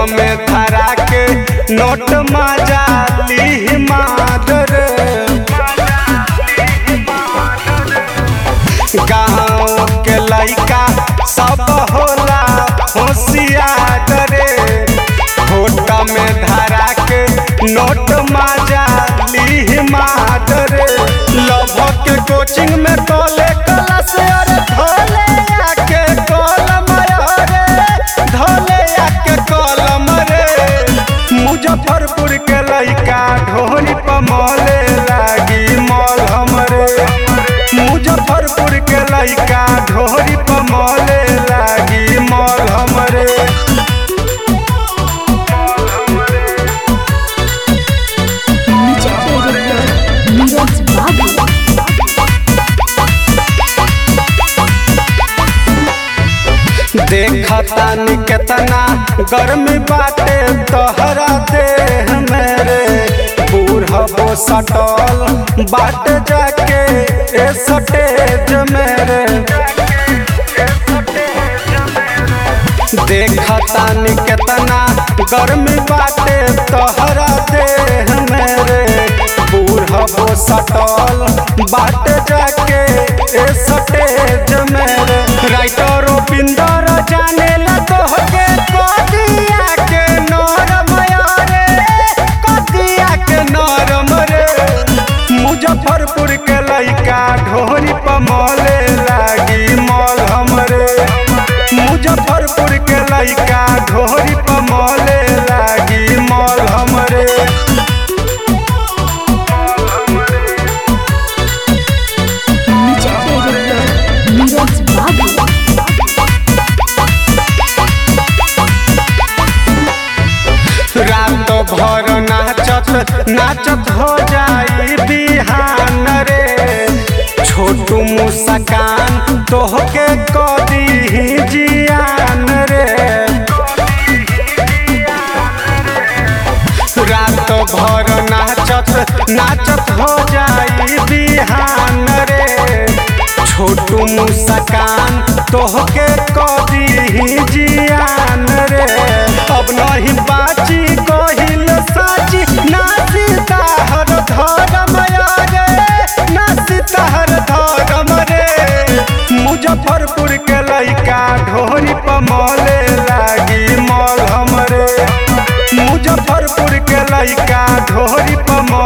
में धरा के नोट मजा ली मादर गाँव के लइका सब होला होशियार रे होट में धरा के नोट मजा ली मादर लभ के कोचिंग में कॉले क्लास अरे धोले आके कलम रे धोले आके कलम रे मुजफ्फरपुर के लइका ढोरी पमले लागी मॉल हमरे मुजफ्फरपुर के लइका ढोरी पमले लागी मॉल हमरे म्यूजिक डायरेक्टर नीरज बाबू देखतानी केतना गर्मी बाटे तोहरा देह मेरे बूढ़बो सटल बाट जाके ए सटेज मेरे देखतानी केतना गर्मी बाटे तोहरा देह मेरे बूढ़बो सटल बाट जाके ए सटेज मेरे राइटर पिंदर जाने ला तोहके कदिया के नरम रे कदिया के नरम रे मुजफ्फरपुर के लइका ढोरी पमले लागी मॉल हमरे मुजफ्फरपुर के लइका ढोरी पमले लागी मॉल हमरे म्यूजिक डायरेक्टर नीरज बाबू रात भर नाचत नाचत हो जाई बिहान रे छोटू मुस्कान तोहके कदी ही जियान रे रात भर नाचत नाचत हो जाई बिहान रे छोटू मुस्कान तोहके कदी ही जियान रे अब नहीं बाची कहिल साची नासी ताहर धरम रे नासी ताहर धरम रे मुजफ्फरपुर के लइका ढोरी पमले लागी मॉल हमरे मुजफ्फरपुर के लइका ढोरी पमले